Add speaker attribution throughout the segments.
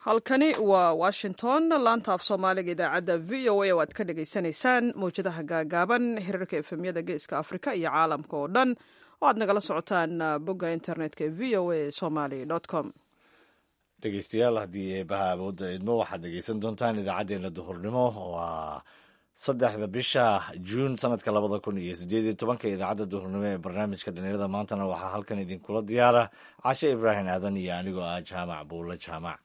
Speaker 1: halkani waa washington laanta af soomaaliga idaacadda v o a oo aad ka dhagaysanaysaan mawjadaha gaagaaban hirarka efemyada geeska afrika iyo caalamka oo dhan oo aad nagala socotaan bogga internetka e v o a somaly com
Speaker 2: dhegeystayaal haddii eebaha awoodda idmo waxaad dhegeysan doontaan idaacaddeenna duhurnimo waa saddexda bisha juun sanadka labada kun iyo sideed iyo tobanka idaacadda duhurnimo ee barnaamijka dhalinyarada maantana waxaa halkan idinkula diyaara cashe ibraahim aadan iyo anigoo ah jaamac buulle jaamac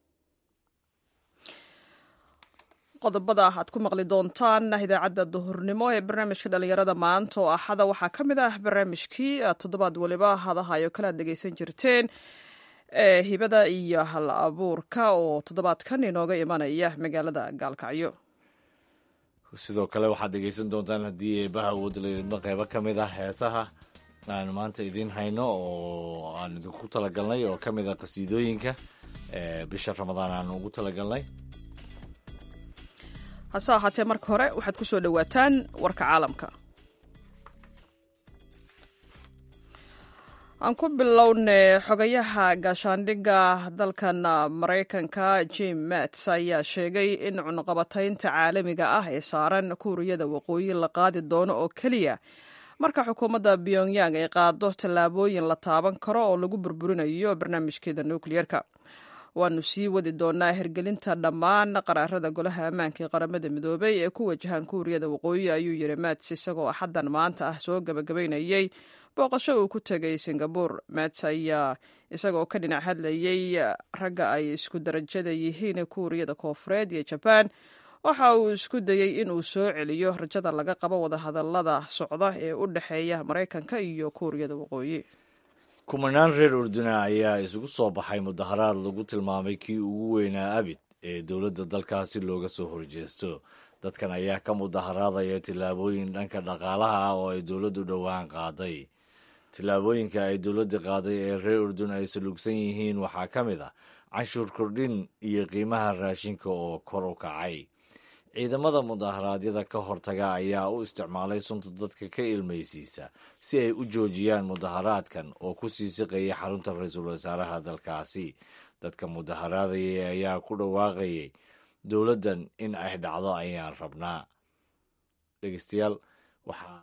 Speaker 1: qodobada aad ku maqli doontaan idaacadda duhurnimo ee barnaamijka dhalinyarada maanta oo axada waxaa ka mid ah barnaamijkii toddobaad waliba hadahayo kale aad dhegeysan jirteen ee hibada iyo hal abuurka oo toddobaadkan inooga imanaya magaalada gaalkacyo
Speaker 2: sidoo kale waxaad dhegeysan doontaan haddii eebaha awoodda laidmo qeybo ka mid ah heesaha aan maanta idiin hayno oo aan idinku talagalnay oo ka mid a qasiidooyinka bisha ramadaan aan ugu talagalnay
Speaker 1: hase ahaatee marka hore waxaad ku soo dhowaataan warka caalamka aan ku bilownay xogayaha gaashaandhigga dalkan maraykanka jim mats ayaa sheegay in cunuqabataynta caalamiga ah ee saaran kuuriyada waqooyi la qaadi doono oo keliya marka xukuumadda pyongyang ay qaado tallaabooyin la taaban karo oo lagu burburinayo barnaamijkeeda nukliyeerka waanu sii wadi doonaa hirgelinta dhammaan qaraarada golaha ammaanka ee qaramada midoobay ee ku wajahan kuuriyada waqooyi ayuu yiri mats isagoo axaddan maanta ah soo gabagabaynayay booqasho uu ku tegay singabore mats ayaa isagoo ka dhinac hadlayay ragga ay isku darajada yihiin kuuriyada koofureed iyo jabaan waxa uu isku dayey inuu soo celiyo rajada laga qabo wadahadalada socda ee u dhexeeya maraykanka iyo kuuriyada waqooyi
Speaker 2: kumanaan reer urduna ayaa isugu soo baxay mudaharaad lagu tilmaamay kii ugu weynaa abid ee dowladda dalkaasi looga soo horjeesto dadkan ayaa ka mudaharaadaya tillaabooyin dhanka dhaqaalaha ah oo ay dowladdu dhowaan qaaday tillaabooyinka ay dowladda qaaday ee reer urdun ay salugsan yihiin waxaa ka mid ah canshuur kordhin iyo qiimaha raashinka oo kor u kacay ciidamada mudaharaadyada ka hortaga ayaa u isticmaalay sunta dadka ka ilmaysiisa si ay u joojiyaan mudaharaadkan oo ku sii siqaya xarunta ra-iisul wasaaraha dalkaasi dadka mudaharaadayay ayaa ku dhawaaqayay dowladdan in ay dhacdo ayaan rabnaa dhegeystayaal waxaa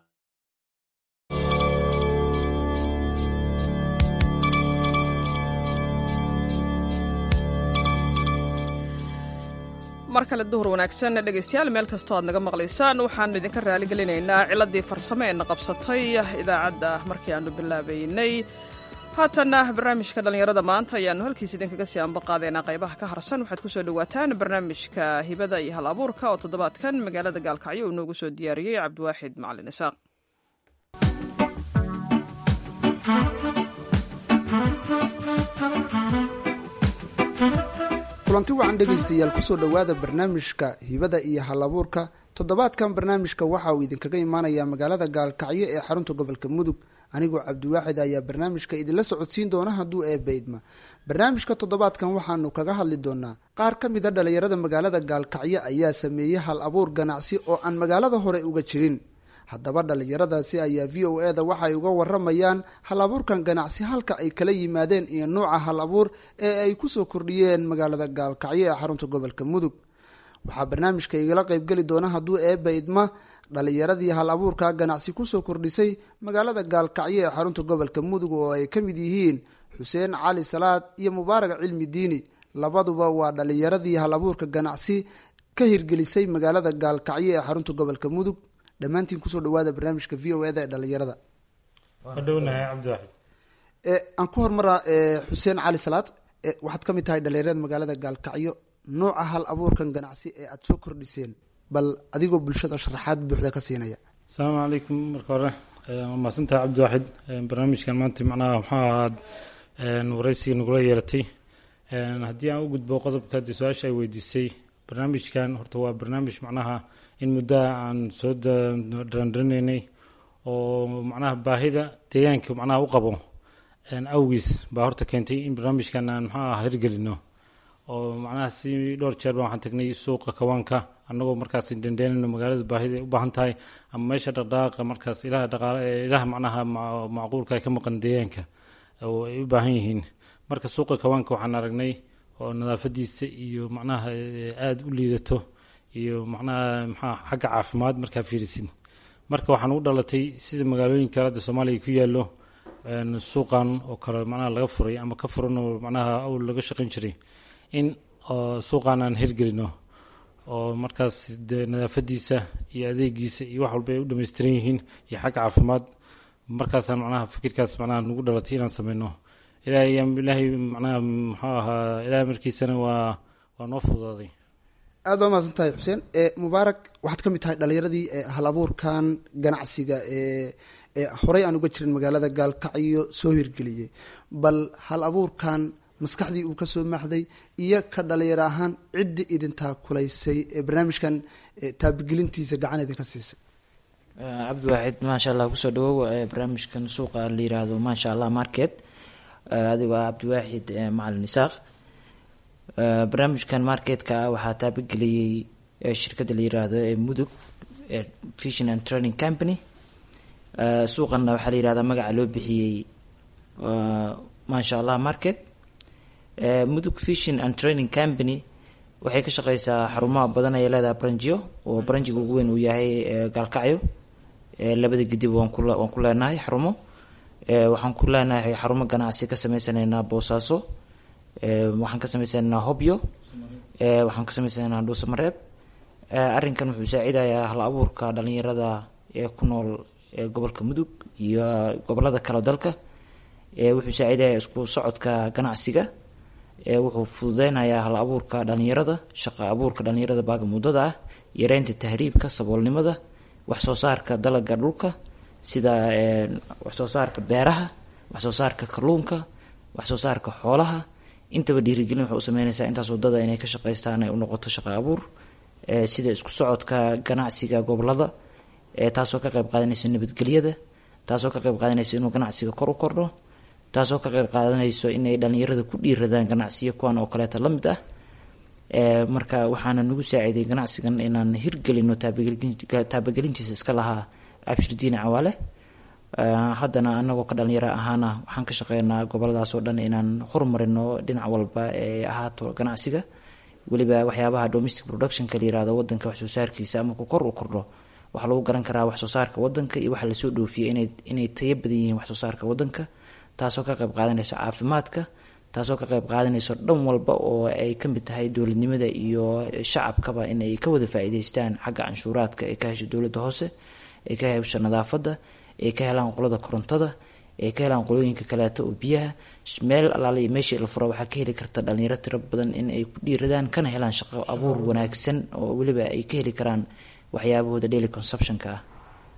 Speaker 1: mar kale duhur wanaagsan dhegaystayaal meel kastoo aad naga maqlaysaan waxaanu idinka raaligelinaynaa ciladii farsamo ee na qabsatay idaacadda markii aanu bilaabaynay haatanna barnaamijka dhallinyarada maanta ayaanu halkiis idinkaga sii ambaqaadeynaa qaybaha ka harsan waxaad ku soo dhowaataan barnaamijka hibada iyo hal abuurka oo toddobaadkan magaalada gaalkacyo uu noogu soo diyaariyey cabdiwaaxid macalin isaaq
Speaker 3: kulanti wacan dhegaystayaal kusoo dhowaada barnaamijka hibada iyo halabuurka toddobaadkan barnaamijka waxa uu idinkaga imaanayaa magaalada gaalkacyo ee xarunta gobolka mudug anigoo cabdiwaaxid ayaa barnaamijka idinla socodsiin doona hadduu eebba idma barnaamijka toddobaadkan waxaanu kaga hadli doonaa qaar ka mid a dhallinyarada magaalada gaalkacyo ayaa sameeyey hal abuur ganacsi oo aan magaalada hore uga jirin haddaba dhallinyaradaasi ayaa v o eda waxay uga waramayaan hal abuurkan ganacsi halka ay kala yimaadeen iyo nuuca hal abuur ee ay kusoo kordhiyeen magaalada gaalkacyo ee xarunta gobolka mudug waxaa barnaamijka igala qeybgeli doona hadduu eebba idma dhallinyaradii hal abuurka ganacsi kusoo kordhisay magaalada gaalkacyo ee xarunta gobolka mudug oo ay ka mid yihiin xuseen cali salaad iyo mubaarag cilmi diini labaduba waa dhallinyaradii hal abuurka ganacsi ka hirgelisay magaalada gaalkacyo ee xarunta gobolka mudug dhammaantiin kusoo dhawaada barnaamijka v o eda ee dhalinyarada
Speaker 4: wadhownahay cabdiwaxid
Speaker 3: aan ku hormaraa xuseen cali salaad waxaad ka mid tahay dhalinyarada magaalada gaalkacyo nooca hal abuurkan ganacsi ee aada soo kordhiseen bal adigoo bulshada sharaxaad buuxda ka siinaya
Speaker 4: asalaamu calaykum marka hore waa mahadsantahay cabdiwaxid barnaamijkan maanta macnaha waxaa ahaad waraysiga nagula yeelatay haddii aan u gudbo qodobka haddii su-aasha ay weydiisay barnaamijkan horta waa barnaamij macnaha in muddaha aan soo darandharinaynay oo macnaha baahida deegaanka macnaha u qabo awgiis baa horta keentay in barnaamijkan aan maxaa ah hirgelino oo macnaha si dhowr jeer baa waxaan tagnay suuqa kawaanka annagoo markaas dhendheenayno magaalada baahida u baahan tahay ama meesha dhaqdhaqaaqa markaas ilaha dhaqaale ilaha macnaha macquulka ay ka maqan deegaanka oo ay u baahan yihiin marka suuqa kawaanka waxaan aragnay oo nadaafadiisa iyo macnaha aada u liidato iyo macnaha maxaa xagga caafimaad markaa fiirisid marka waxaan u dhalatay sida magaalooyinka hadda soomaaliya ku yaallo suuqan oo kale macnaha laga furay ama ka furan oo macnaha awl laga shaqayn jiray in suuqan aan hirgelino oo markaas de nadaafadiisa iyo adeegiisa iyo wax walba ay u dhammaystiran yihiin iyo xagga caafimaad markaasaan macnaha fikirkaas macnaha nagu dhalatay inaan sameyno ilaahay ilaahay macnaha muxuu ahaa ilaahay markiisana waa waa noo fudaaday
Speaker 3: aad baa mahadsan tahay xuseen mubaarak waxaad ka mid tahay dhalinyaradii hal abuurkan ganacsiga ee ee horey aan uga jirin magaalada gaalkacyo soo hirgeliyey bal hal abuurkan maskaxdii uu kasoo maxday iyo ka dhalinyaro ahaan ciddii idintaa kulaysay ee barnaamijkan taabigelintiisa gacan idinka siisay
Speaker 5: cabdiwaaxid maasha allah kusoo dhawow barnaamijkan suuqa la yiraahdo maasha allah market adigoo ah cabdiwaaxid macalin isaaq barnaamijkan marketka waxaa taabageliyey shirkadda la yiraahdo ee mudug vision and training company suuqanna waxaa la yirahdaa magaca loo bixiyey maasha allah market mudug vision and training company waxay ka shaqeysaa xarumaha badan ay leedahay branjio oo branjiga ugu weyn uu yahay gaalkacyo labada gidib waan ku waan ku leenahay xarumo waxaan ku leenahay xarumo ganacsi ka sameysanaynaa boosaaso waxaan ka sameysanaynaa hobyo waxaan ka sameysanaynaa dhuusamareeb arrinkan wuxuu saacidayaa hal abuurka dhalinyarada ee ku nool gobolka mudug iyo gobolada kale dalka wuxuu saacidayaa isku socodka ganacsiga wuxuu fududeynayaa hal abuurka dhalinyarada shaqo abuurka dhalinyarada baaga muddada ah yareynta tahriibka saboolnimada waxsoo saarka dalaga dhulka sida waxsoo saarka beeraha waxsoo saarka kalluunka waxsoo saarka xoolaha intaba dhiirigelin waxay u sameyneysaa intaas wadada inay ka shaqeystaan ay u noqoto shaqo abuur sida isku socodka ganacsiga gobolada taasoo ka qeyb qaadanaysa nabadgelyada taasoo ka qeyb qaadanaysa inuu ganacsiga kor u kordho taasoo ka qeyb qaadanayso inay dhalinyarada ku dhiiradaan ganacsiyo kuwan oo kaleeta la mid ah marka waxaana nagu saaciiday ganacsigan inaan hirgelino taabagelintiisa iska lahaa abshirdiine cawaale haddana anagoo ka dhalinyaro ahaana waxaan ka shaqeynaa goboladaas oo dhan inaan horumarino dhinac walba ee ahaato ganacsiga weliba waxyaabaha domestic productionka la yirahdo wadanka waxsoo saarkiisa ama ku kor u kordho waxaa lagu garan karaa waxsoo saarka wadanka iyo waxa lasoo dhoofiyay inay inay tayo badan yihiin waxsoo saarka wadanka taasoo ka qeyb qaadanayso caafimaadka taasoo ka qeyb qaadanayso dhan walba oo ay ka mid tahay dowladnimada iyo shacabkaba inay ka wada faa-iideystaan xagga canshuuraadka ay ka hesho dowladda hoose ay ka hesho nadaafadda ay ka helaan qolada korontada ay ka helaan qolooyinka kaleeto oo biyaha meel alaala iyo meeshii la furo waxaa ka heli karta dhalinyaro tiro badan in ay ku dhiiradaan kana helaan shaqo abuur wanaagsan oo weliba ay ka heli karaan waxyaabahooda daily consumptionka ah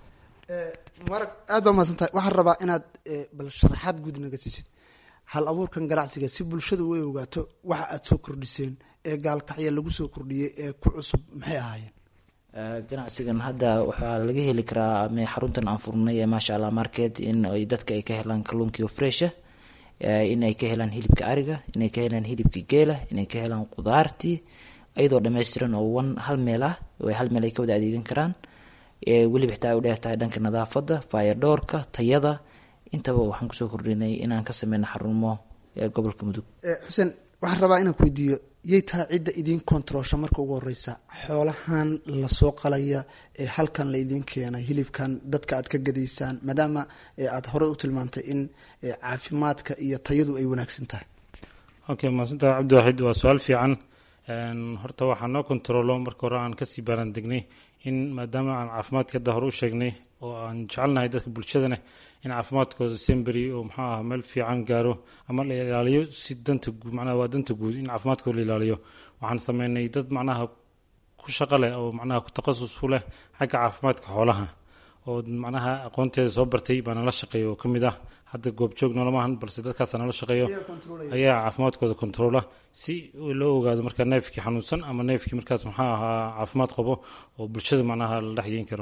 Speaker 3: mubaarag aad baa mahadsan tahay waxaan rabaa inaad bal sharaxaad guud naga siisid hal abuurkan ganacsiga si bulshadu way ogaato waxa aada soo kordhiseen ee gaalkacya lagu soo kordhiyey ee ku cusub maxay ahaayeen
Speaker 5: ganacsigan hadda waxaa laga heli karaa xaruntan aan furnay ee maasha allah market in ay dadka ay ka helaan kalluunkiio fresha in ay ka helaan hilibka ariga inay ka helaan hilibka geela inay ka helaan qudaartii iyadoo dhammaystiran oo wan hal meel ah oo hal meel ay ka wada adeegan karaan weliba xitaa ay u dheer tahay dhanka nadaafadda fayadhoorka tayada intaba waxaan kusoo kordhinay inaan ka sameyno xarumo gobolka mudug
Speaker 3: xuseen waxaan rabaa inaan ku weydiiyo yay tahay cidda idiin kontaroosha marka ugu horeysa xoolahan lasoo qalaya ee halkan la idiin keenay hilibkan dadka aad ka gadaysaan maadaama aada horey u tilmaantay in caafimaadka iyo tayadu ay wanaagsan tahay
Speaker 4: okay mahadsantaha cabdiwaxid waa su-aal fiican horta waxaa noo kontaroolo marka hore aan kasii baaraan degnay in maadaama aan caafimaadka hadda hore u sheegnay oo aan jecelnahay dadka bulshadana in caafimaadkooda semberi oo muxuu aha meel fiican gaaro ama la ilaaliyo si danta guud macnaha waa danta guud in caafimaadkooda la ilaaliyo waxaan sameynay dad macnaha ku shaqo leh oo macnaha ku takhasus ku leh xagga caafimaadka xoolaha oo macnaha aqoonteeda soo bartay baa nala shaqeeya oo ka mid ah hadda goobjoog noolamahan balse dadkaasa nala shaqeeyo ayaa caafimaadkooda kontaroola si loo ogaado markaa neefkii xanuunsan ama neefkii markaas maxaa ahaa caafimaad qabo oo bulshada macnaha la dhexgeyn karo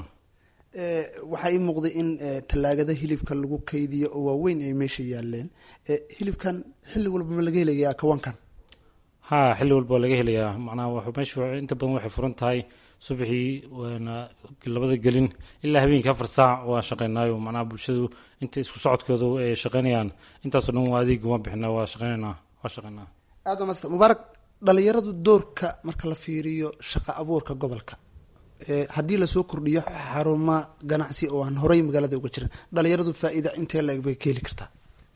Speaker 3: waxaa ii muuqday in tallaagada hilibka lagu kaydiyo oo waaweyn ay meesha yaaleen hilibkan xilli walbama laga helayaa kawankan
Speaker 4: ha xilli walba waa laga helayaa macnaha meesha inta badan waxay furan tahay subaxii labada gelin ilaa habeenkii afar saac waa shaqeynaayo macnaha bulshadu inta isku socodkooda ay shaqeynayaan intaasoo dhan waa adeeg uma bixina waa shaqeynanaa waa shaqeynaa
Speaker 3: aada waa maasanta mubaarak dhalinyaradu doorka marka la fiiriyo shaqo abuurka gobolka haddii lasoo kordhiyo xaruma ganacsi oo aan horey magaalada uga jirin dhalinyaradu faa-iida intee la-eg bay ka heli kartaa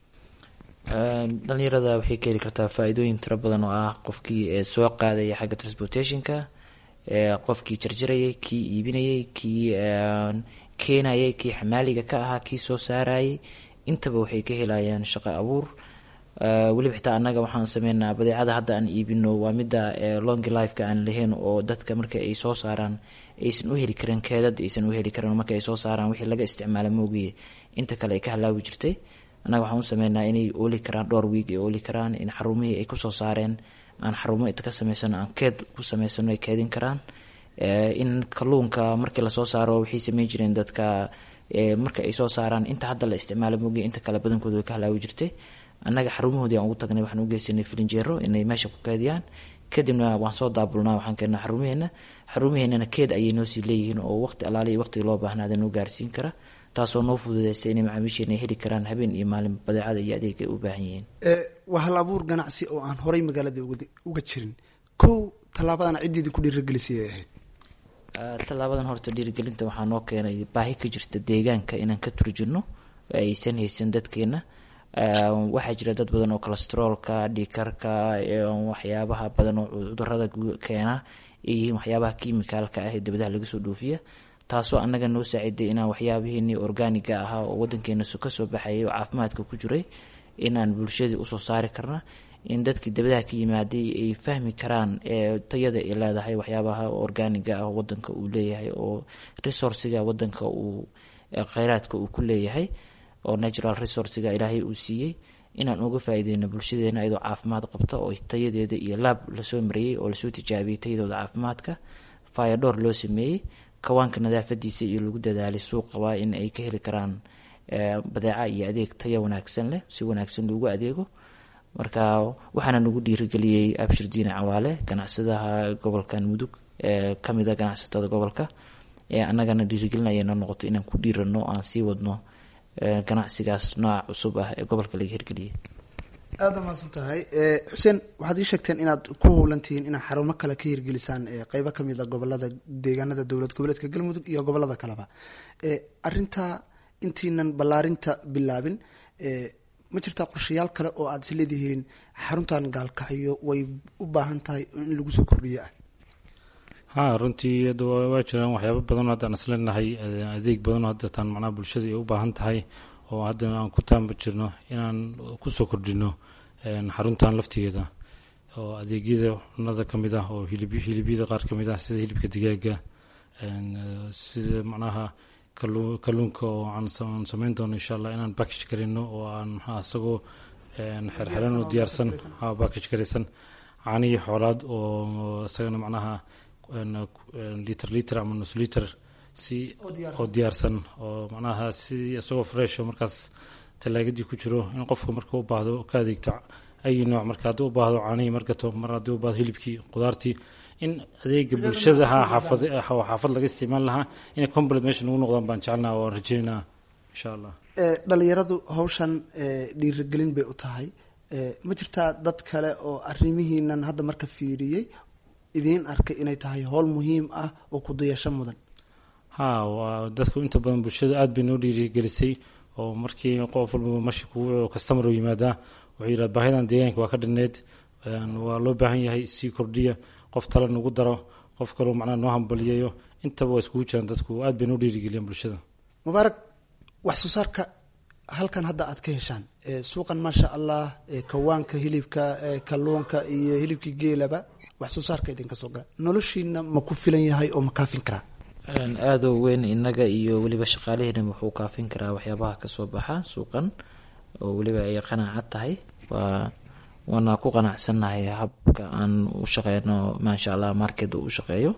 Speaker 5: dhalinyarada waxay ka heli kartaa faa-iidooyin tiro badan oo ah qofkii soo qaadaya xagga transportationka qofkii jarjarayay kii iibinayay kii keenayay kii xamaaliga ka ahaa kii soo saarayay intaba waxay ka helayaan shaqo abuur weliba xitaa annaga waxaan sameynaa badeecada hadda aan iibino waa midda long lifeka aan lahayn oo dadka marka ay soo saaraan aysan u heli karin keedad aysan u heli karin marka ay soo saaraan wixii laga isticmaala moogiye inta kale ay ka halaawi jirtay annaga waxaan u sameynaa inay ooli karaan dhowr wiig ay ooli karaan in xarumihii ay kusoo saareen aan xarumo inta ka sameysano aan keed ku sameysano ay keedin karaan in kalluunka markii lasoo saaro waxay sameyn jireen dadka marka ay soo saaraan inta hadda la isticmaala moogiye inta kale badankooda way ka halaawi jirtay annaga xarumahoodii aan ugu tagnay waxaan u geysanay filinjeero inay meesha ku keediyaan kadibna waan soo daabulnaa waxaan keennaa xarumaheena xarumaheennana keed ayay noo sii leeyihiin oo waqti alaali waqtiga loo baahnaada noo gaarsiin kara taasoo noo fududeysa inay macaamiisheena heli karaan habeen iyo maalin badeecada iyo adeeg ay u baahan yihiin
Speaker 3: waa hal abuur ganacsi oo aan horey magaalada uga jirin kow tallaabadan ciddii ku dhiiragelisay ay ahayd
Speaker 5: tallaabadan horta dhiirigelinta waxaa noo keenay baahi ka jirta deegaanka inaan ka turjino aysan haysan dadkeena waxaa jira dad badan oo colestroolka dhiikarka waxyaabaha badan oo cudurada keena ay yihiin waxyaabaha kimicalka ah ee dabadaha laga soo dhoofiya taasoo annaga noo saaciday inaan waxyaabiheenii organiga ahaa oo wadankeena kasoo baxayay oo caafimaadka ku jiray inaan bulshadii usoo saari karna in dadkii dabadaha ka yimaaday ay fahmi karaan tayada ay leedahay waxyaabaha organiga ah wadanka uu leeyahay oo resourciga wadanka uu kheyraadka uu ku leeyahay oo natural resourciga ilaahay uu siiyey inaan uga faa-ideyno bulshadeena iyadoo caafimaad qabta oo tayadeeda iyo laab lasoo mariyey oo lasoo tijaabiyey tayadooda caafimaadka fayadhoor loo sameeyey kawaanka nadaafadiisa iyo lagu dadaalay suuqaba in ay ka heli karaan badeeca iyo adeeg taya wanaagsan leh si wanaagsan loogu adeego marka waxaana nagu dhiirigeliyey abshir diine cawaale ganacsadaha gobolkan mudug ee kamida ganacsatada gobolka annagana dhiirigelin ayayna noqoto inaan ku dhiirano aan sii wadno ganacsigaas nooca cusub ah ee gobolka laga hirgeliyay
Speaker 3: aada umaasan tahay xuseen waxaad ii sheegteen inaad ku howlantihiin inaad xarumo kale ka hirgelisaan qeybo kamid a gobolada deegaanada dowlad goboleedka galmudug iyo gobolada kaleba arintaa intiinan ballaarinta bilaabin ma jirtaa qorshayaal kale oo aada is leedihiin xaruntan gaalkacyo way u baahan tahay in lagu soo kordhiyo ah
Speaker 4: ha runtii waa jiraan waxyaaba badanoo haddaan isleenahay adeeg badanoo haddataan macnaha bulshada ay u baahan tahay oo haddana aan ku taamba jirno inaan kusoo kordhino xaruntan laftigeeda oo adeegyada cunada ka mid ah oo hilib hilibyada qaar ka mid ah sida hilibka digaaga sida macnaha kalluunka oo aan sameyn doono insha allah inaan backage garino oo aan maxaa isagoo xerxeran oo diyaarsan backage garaysan caanihii xoolaad oo isagana macnaha liter liter ama nus liter si oo diyaarsan oo macnaha si isagoo fresh oo markaas talaagadii ku jiro in qofka marka u baahdo ka adeegto ayi nooc marka haddii u baahdo caanihii margato mar haddii u baahdo hilibkii qudaartii in adeega bulshada ha xaafad oo xaafad laga isticmaal lahaa inay complet meesha nagu noqdaan baan jecelnaha waan rajeynaa insha allah
Speaker 3: dhalinyaradu hawshan dhiirigelin bay u tahay ma jirtaa dad kale oo arrimihiinan hadda marka fiiriyey idiin arkay inay tahay howl muhiim ah oo kudayasho mudan
Speaker 4: ha waa dadku inta badan bulshada aada bay noo dhiirigelisay oo markii qof walbaba mashi kugu customer u yimaadaa wuxuu yidhaha baahidan deegaanka waa ka dhinneyd waa loo baahan yahay sii kordhiya qof tale nagu daro qof kaloo macnaha noo hambaliyayo intaba waa iskugu jiraan dadku aada bay noo dhiirigeliyaan bulshada
Speaker 3: mubaarak wax soo saarka halkan hadda aad ka heshaan suuqan maasha allah kawaanka hilibka kalluunka iyo hilibkii geelaba wax soo saarka idinka soo gala noloshiina ma ku filan yahay oo ma kaafin karaa
Speaker 5: aada u weyn innaga iyo weliba shaqaalaheena wuxuu kaafin karaa waxyaabaha kasoo baxa suuqan oo weliba ay qanaacad tahay waa waana ku qanacsannahay habka aan u shaqeyno maasha allah market uu u shaqeeyo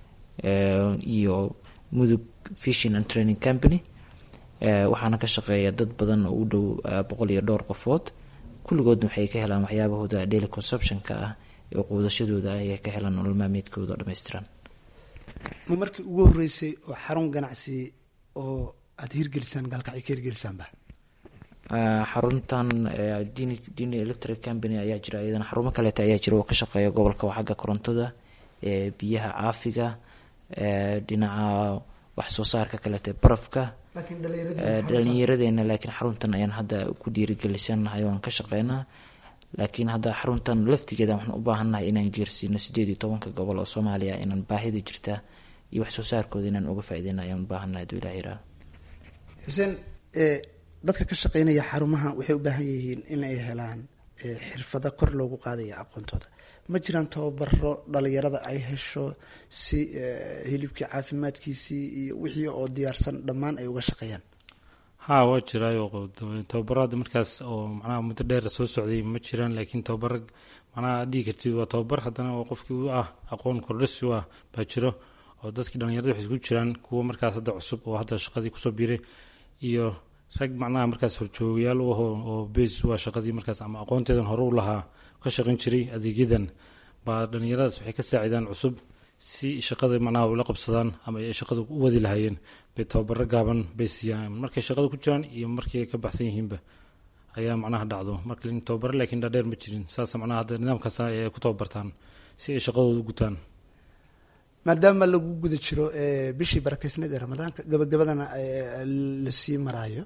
Speaker 5: iyo mudug fishing and training company waxaana ka shaqeeya dad badan oo u dhow boqol iyo dhowr qofood kulligoodna waxay ka helaan waxyaabahooda daily consumptionka ah ee quudashadooda ayay ka helaan nolol maalmeedkooda oo dhammaystiran
Speaker 3: ma markii ugu horeysay oo xarun ganacsi oo aada hirgelisaan gaalkacyo ka hirgelisaanba
Speaker 5: xaruntan dini electric company ayaa jira iyadana xarumo kaleeta ayaa jira oo ka shaqeeya gobolka xagga korontada biyaha caafiga dhinaca wax soo saarka kaleeta barafka dhalinyaradeena laakiin xaruntan ayaan hadda ku dhiirigelisanahay waan ka shaqeynaa laakiin hadda xaruntan laftigeeda waxaan u baahannahay inaan geersiino sideed iyo tobanka gobol oo soomaaliya inaan baahida jirta iyo wax soo saarkooda inaan uga faaideyna ayaan u baahannahay aduu ilah yiraah
Speaker 3: xuseen dadka ka shaqeynaya xarumaha waxay u baahan yihiin in ay helaan xirfado kor loogu qaadaya aqoontooda ma jiraan tababaro dhalinyarada ay hesho si hilibkii caafimaadkiisii iyo wixii oo diyaarsan dhammaan ay uga shaqeeyaan
Speaker 4: ha waa jiraayo tababarada markaas oo macnaha muddo dheer soo socday ma jiraan laakiin tababar macnaha dhigi kartid waa tababar haddana oo qofkii u ah aqoon kordhisi u ah baa jiro oo dadkii dhalinyarada waxay isku jiraan kuwa markaas hadda cusub oo hadda shaqadii kusoo biiray iyo rag macnaha markaas horjoogayaal u aho oo bas waa shaqadii markaas ama aqoonteedan hore u lahaa ka shaqayn jiray adeegyadan baa dhalinyaradaas waxay ka saacidaan cusub si shaqada macnaha ula qabsadaan ama ay shaqada u wadi lahaayeen bay tababaro gaaban bay siiyaan markay shaqada ku jiraan iyo markay ka baxsan yihiinba ayaa macnaha dhacdo marka tababaro laakiin dhaadheer ma jirin saas macnaha hadda nidaamkaas ay ku tababartaan si ay shaqadooda u gutaan
Speaker 3: maadaama lagu guda jiro bishii barakeysneed ee ramadaanka gabagabadana lasii maraayo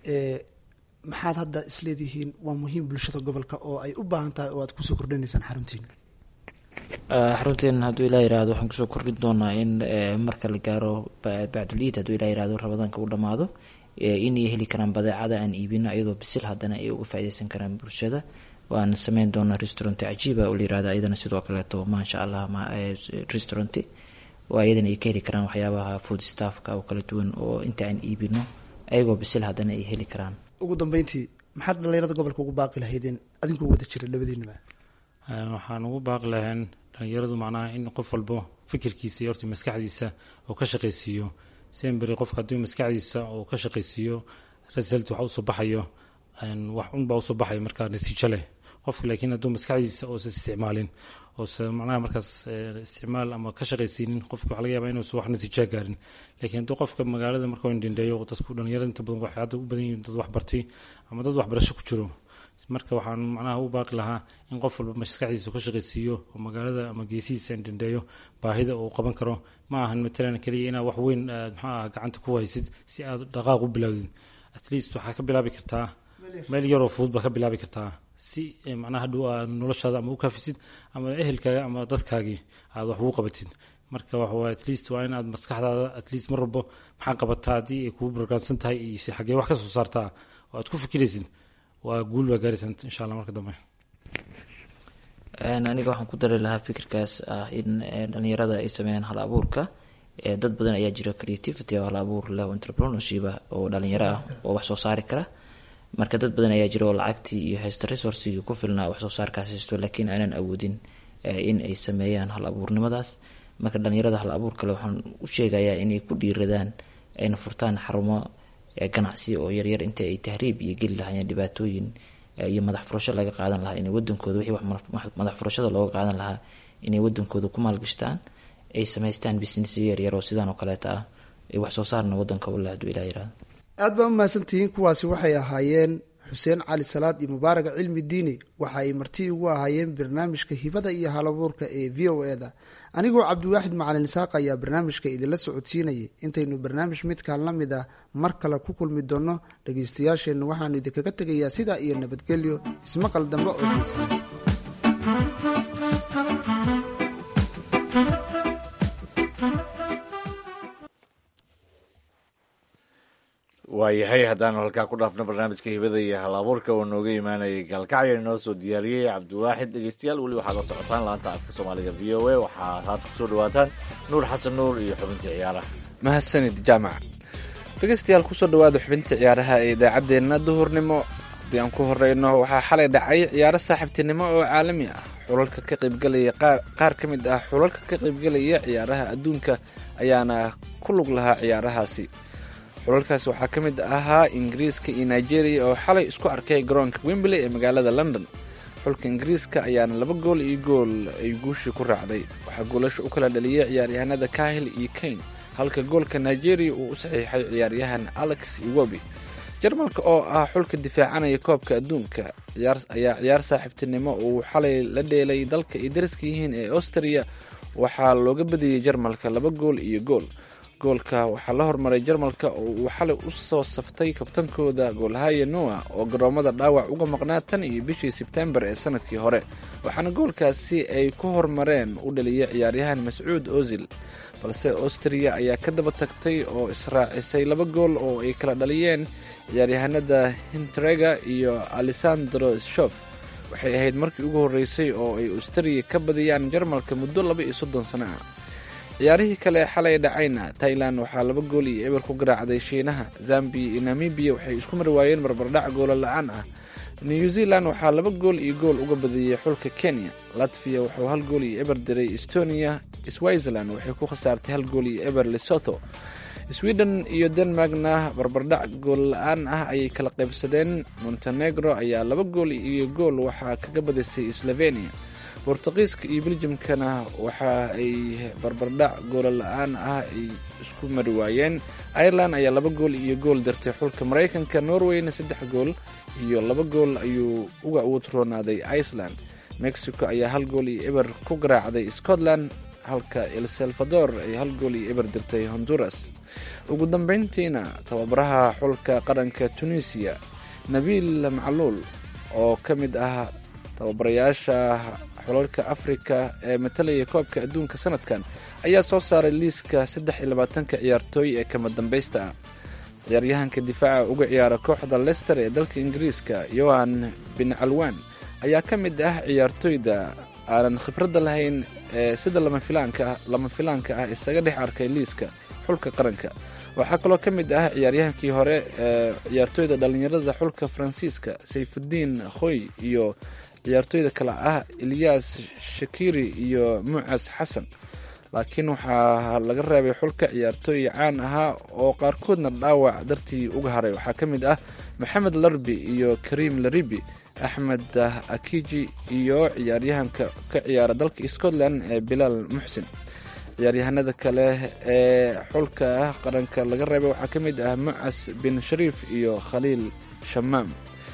Speaker 3: maxaad hadda isleedihiin waa muhiim bulshada gobolka oo ay u baahan tahay oo aad kusoo kordhinaysaan xaruntiina
Speaker 5: xarunteen hadduu ilaa yirahdo waxaan kusoo kordhin doonaa in marka la gaaro bacdul iid hadduu ilaa yirahdo ramadaanka u dhammaado inay heli karaan badeecada aan iibino iyadoo bisil haddana ay uga faaideysan karaan bulshada waan sameyn doonaa restaurant cajiiba oo la yirahda iyadana sidoo kaleeto maasha allah restaurant oo iyadana ay ka heli karaan waxyaabaha food staffka oo kala duwan oo inta aan iibino ayagoo bisil haddana ay heli karaan
Speaker 3: ugu dambeyntii maxaad dhalinyarada gobolka ugu baaqi lahaydeen adinkuu wada jira labadiinaba
Speaker 4: waxaan ugu baaqi lahayn dhalinyaradu macnaha in qof walbo fikirkiisa iyo horta maskaxdiisa oo ka shaqaysiiyo semberi qofka haddii maskaxdiisa oo ka shaqaysiiyo result waxa usoo baxayo wax unbaa usoo baxaya markaa natiijo leh qofka laakiin hadduu maskaxdiisa oosa isticmaalin oose macnaha markaas isticmaal ama ka shaqaysiinin qofka waxa laga yaaba inuusan wax natiijaa gaarin laakiin hadduu qofka magaalada marka indhendheeyo dadku dhalinyarada inta badan waxay hadda u badan yihiin dad wax bartay ama dad waxbarasho ku jiro marka waxaan macnaha u baaqi lahaa in qof walba maskaxdiisa ka shaqaysiiyo oo magaalada ama geesihiisa indhendheeyo baahida uu qaban karo ma ahan matalan keliya inaad wax weyn aad maxaa ah gacanta ku haysid si aad dhaqaaq u bilowdid at least waxaa ka bilaabi kartaa meel yaroo fudud baa ka bilaabi kartaa si macnaha hadhow aad noloshaada ama u kaafisid ama ehelkaaga ama dadkaagii aad wax ugu qabatid marka waxawaye at least waa in aad maskaxdaada at least mar walbo maxaa qabataa haddii ay kugu bargaansan tahay iyo si xaggee wax ka soo saartaa oo aad ku fikiraysid waa guul baa gaaraysa insha allah marka dambe
Speaker 5: aniga waxaan ku dari lahaa fikirkaas ah in dhalinyarada ay sameeyaan hal abuurka dad badan ayaa jira creativity oo hal abuur leh entrepreneurship oo dhalinyaro ah oo wax soo saari kara marka dad badan ayaa jira oo lacagtii iyo haysta resourcigii ku filnaa wax soo saarkaas haysto laakiin aanan awoodin in ay sameeyaan hal abuurnimadaas marka dhalinyarada hal abuur kale waxaan u sheegayaa inay ku dhiiradaan ayna furtaan xarumo ganacsi oo yaryar inta ay tahriib iyo geli lahaayeen dhibaatooyin iyo madax furasho laga qaadan lahaa inay wadankooda wixii madax furashada looga qaadan lahaa inay wadankooda ku maalgashtaan ay samaystaan business yaryar oo sidaan oo kaleeta ah ay wax soo saarna wadanka u leh haduu ilaa yirahdo
Speaker 3: aad baa umahadsantihiin kuwaasi waxay ahaayeen xuseen cali salaad iyo mubaaraga cilmi diini waxa ay marti ugu ahaayeen barnaamijka hibada iyo halabuurka ee v o e da anigoo cabdiwaaxid macalin isaaq ayaa barnaamijka idinla socodsiinayay intaynu barnaamij midkaan la mid ah mar kale ku kulmi doonno dhagaystayaasheenna waxaanu idinkaga tegayaa sidaa iyo nabadgelyo ismaqal dambe oo xiisana
Speaker 2: waayahay haddaanu halkaa ku dhaafno barnaamijka hibada iyo hal abuurka oo nooga imaanayay gaalkacyo inoo soo diyaariyey cabdiwaaxid dhegeystayaal weli waxaad la socotaan laanta afka soomaaliga v o a waxaad haata kusoo dhawaataan nuur xasan nuur iyo xubintii ciyaaraha
Speaker 6: mahadsanid jaamac dhegeystayaal kusoo dhawaada xubinta ciyaaraha ee idaacaddeenna duhurnimo haddii aan ku horeyno waxaa xalay dhacay ciyaaro saaxiibtinimo oo caalami ah xulalka ka qaybgalaya qaar ka mid ah xulalka ka qaybgalaya ciyaaraha adduunka ayaana ku lug lahaa ciyaarahaasi xulalkaas waxaa ka mid ahaa ingiriiska iyo nigeria oo xalay isku arkay garoonka wembley ee magaalada london xulka ingiriiska ayaana laba gool iyo gool ay guushii ku raacday waxaa goolasha u kala dhaliyay ciyaaryahanada kahil iyo kane halka goolka nigeria uu u saxiixay ciyaaryahan alex iwobi jarmalka oo ah xulka difaacanaya koobka adduunka ayaa ciyaar saaxiibtinimo uu xalay la dheelay dalka ay dariska yihiin ee austria waxaa looga badiyey jarmalka laba gool iyo gool goolka waxaa la hormaray jarmalka oo uu xalay u soo saftay kabtankooda goolhaya noa oo garoomada dhaawac uga maqnaa tan iyo bishii sebtembar ee sanadkii hore waxaana goolkaasi ay ku hormareen u dhaliyay ciyaaryahan mascuud ozil balse austria ayaa ka daba tagtay oo israacisay laba gool oo ay kala dhaliyeen ciyaaryahanada hintrega iyo alessandro shof waxay ahayd markii ugu horreysay oo ay austria ka badiyaan jarmalka muddo laba iyo soddon sano ah ciyaarihii kale ee xalay dhacayna tailan waxaa laba gool iyo eber ku garaacday shiinaha zambiya iyo namibiya waxay isku mari waayeen barbardhac goola la-aan ah new zealand waxaa laba gool iyo gool uga badiyey xulka kenya latviya wuxuu hal gool iyo eber diray estonia switzerland waxay ku khasaartay hal gool iyo eber lesotho sweden iyo denmarkna barbardhac gool la-aan ah ayay kala qaybsadeen montenegro ayaa laba gool iyo gool waxaa kaga badisay slovenia bortuqiiska iyo beljimkana waxa ay barbardhac goola la-aan ah ay isku mari waayeen ireland ayaa laba gool iyo gool dirtay xulka maraykanka norwayna saddex gool iyo laba gool ayuu uga utroonaaday iceland mexico ayaa hal gool iyo eber ku garaacday scotland halka el salvador ay hal gool iyo eber dirtay honduras ugu dambeyntiina tababaraha xulka qaranka tunisiya nabiil macluul oo ka mid ah tababarayaasha xulalka afrika ee matalaya koobka adduunka sanadkan ayaa soo saaray liiska saddex iyo labaatanka ciyaartooy ee kama dambaysta ah ciyaaryahanka difaaca uga ciyaara kooxda lester ee dalka ingiriiska yohan bin calwan ayaa ka mid ah ciyaartooyda aanan khibradda lahayn ee sida lama filaanka ah isaga dhex arkay liiska xulka qaranka waxaa kaloo ka mid ah ciyaaryahankii hore ee ciyaartooyda dhallinyarada xulka faransiiska sayfudiin khoy iyo ciyaartooyda kale ah ilyas shakiri iyo mucas xasan laakiin waxaa laga reebay xulka ciyaartooy caan ahaa oo qaarkoodna dhaawac dartii uga haray waxaa ka mid ah maxamed larbi iyo kariim laribi axmed akiji iyo ciyaaryahanka ka ciyaara dalka scotland ee bilaal muxsin ciyaaryahanada kale ee xulka qaranka laga reebay waxaa ka mid ah mucas bin shariif iyo khaliil shamaam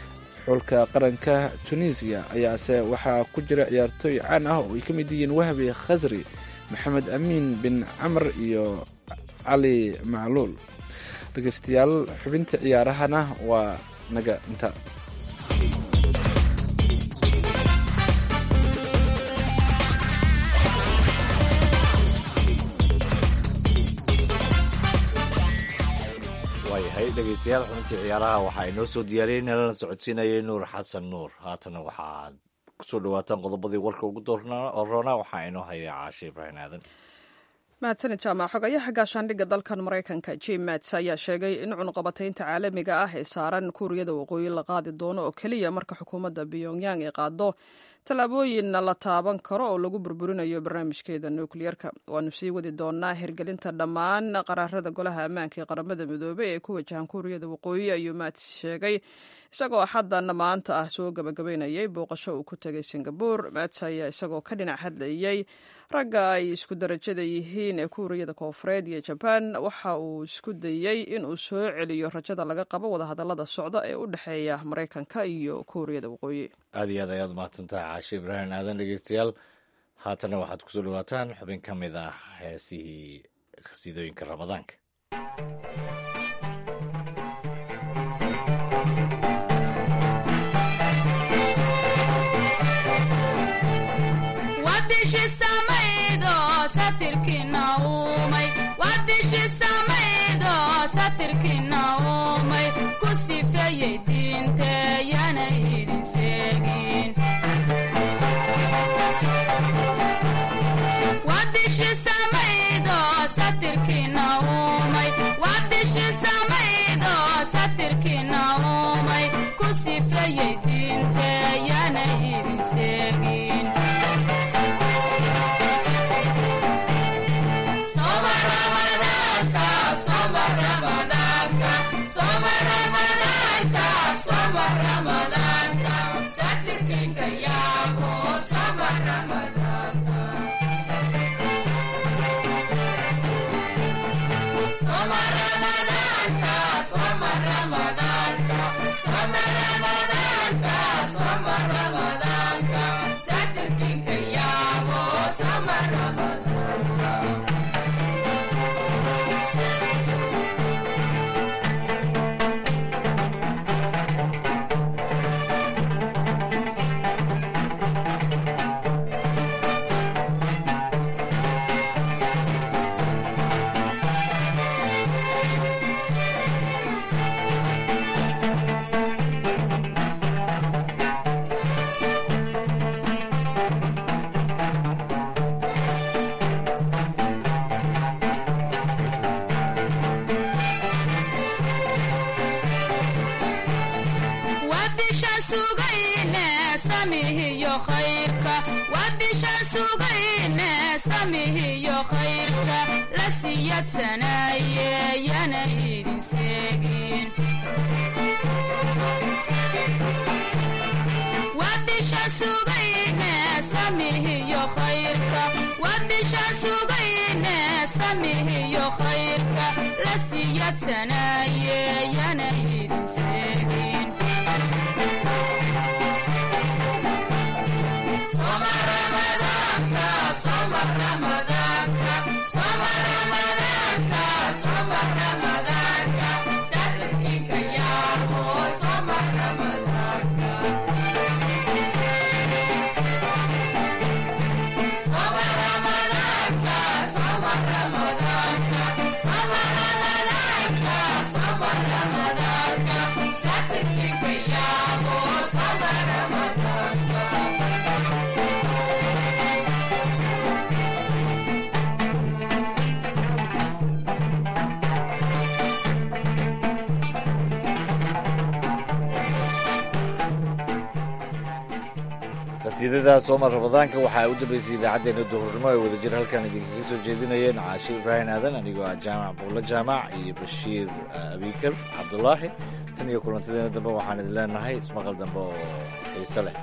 Speaker 6: xulka qaranka tunisiya ayaase waxaa ku jira ciyaartooy caan ah oo ay ka mid yihiin wahbi khasri maxamed amiin bin camr iyo cali macluul dhegeystayaal xubinta ciyaarahana waa naga inta
Speaker 2: waayahay dhegeystayaal xubintii ciyaaraha waxaa inoo soo diyaariyey nalana socodsiinayay nuur xasan nuur haatana waxaad kusoo dhawaataan qodobadii warka ugu dooroona waxaa inoo haya caashe ibraahim aadan
Speaker 1: mahadsanid jaamac xogayaha gaashaandhigga dalkan maraykanka jim mats ayaa sheegay in cunuqabataynta caalamiga ah ee saaran kuuriyada waqooyi la qaadi doono oo keliya marka xukuumadda pyongyang ay qaado tallaabooyin la taaban karo oo lagu burburinayo barnaamijkeeda nukliyerka waanu sii wadi doonaa hirgelinta dhammaan qaraarada golaha ammaanka ee qaramada midoobey ee ku wajahan kuuriyada waqooyi ayuu mats sheegay isagoo xaddan maanta ah soo gabagabaynayay booqasho uu ku tegay singabur mats ayaa isagoo ka dhinac hadlayay ragga ay isku darajada yihiin ee kuuriyada koofureed iyo jabaan waxa uu isku dayey inuu soo celiyo rajada laga qabo wadahadallada socda ee u dhexeeya maraykanka iyo kuuriyada waqooyi
Speaker 2: aad iyo aad ayaad mahadsantahay caashe ibraahim aadan dhegeystayaal haatana waxaad kusoo dhawaataan xubin ka mid ah heesihii khasiidooyinka ramadaanka
Speaker 7: Ramadan,
Speaker 2: qasiidada soomar ramadaanka waxaa u dambeysay idaacaddeenna duhurnimo ee wadajir halkan idinkaga soo jeedinayeen caashir ibraahim aadan anigoo ah jaamac buulla jaamac iyo bashiir abikar cabdulaahi tan iyo kulantadeena dambe waxaan idin leenahay ismaqal dambe oo xiise leh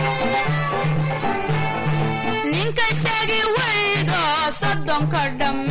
Speaker 7: ninka tagi weydo soddonka dhamme